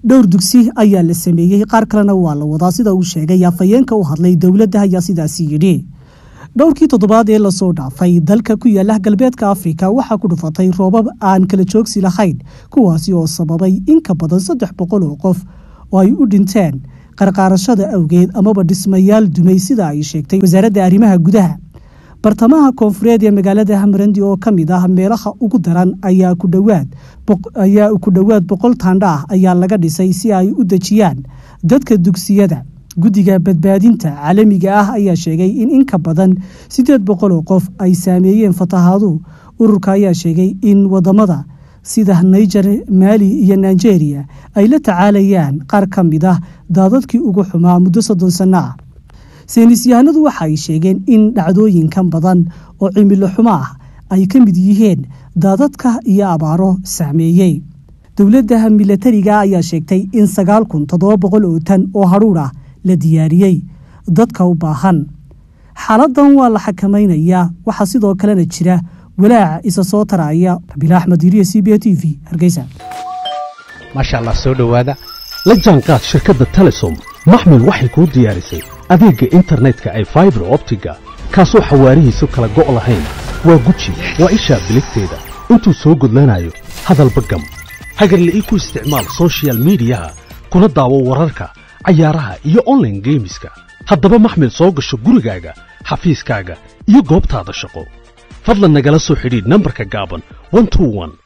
dhowr dugsi ayaa la sameeyey qaar kalena waa la wadaa sida uu sheegay afhayeenka u hadlay dowladda ayaa sidaasi yidhi dhowrkii toddobaad ee lasoo dhaafay dalka ku yaala galbeedka afrika waxaa ku dhufatay roobab aan kala joogsi lahayn kuwaasi oo sababay in ka badan saddex boqol oo qof oo ay u dhinteen qarqaarashada awgeed amaba dhismayaal dumay sida ay sheegtay wasaaradda arrimaha gudaha bartamaha koonfureed ee magaalada hamrandi oo ka mid ah meelaha ugu daran ayaa ku dhowaad ayaa ku dhowaad boqol taandha ah ayaa laga dhisay si ay u dejiyaan dadka dugsiyada guddiga badbaadinta caalamiga ah ayaa sheegay in in ka badan siddeed boqol oo qof ay saameeyeen fatahaadu ururka ayaa sheegay in wadamada sida niger maali iyo nigeria ay la tacaalayaan qaar ka mid ah daadadkii ugu xumaa muddo soddon sanno ah saynisyahanadu waxa ay sheegeen in dhacdooyinkan badan oo cimilo xumo ah ay ka mid yihiin daadadka iyo abaaro saameeyey dowladda milatariga ayaa sheegtay in sagaal kun toddoba boqol oo tan oo hadhuudh ah la diyaariyey dadka u baahan xaaladan waa la xakamaynayaa waxaa sidoo kalena jira walaaca isa soo taraya rabiila axmed iriya c b a t v hargeysa maasha allah soo dhowaada la jaanqaad shirkadda telesom maxmil waxay kuu diyaarisay adeegga internetka ay faibar optiga kaasoo xawaarihiisu kala go' lahayn waa guji waa ishaa biligteeda intuu soo gudlanayo hadalba gam hagarla'ii ku isticmaal sochial midiyaha kuna daawo wararka cayaaraha iyo onlaine geemiska haddaba maxmil soo gasho gurigaaga xafiiskaaga iyo goobtaada shaqo fadlan nagala soo xidhiidh nambarka gaaban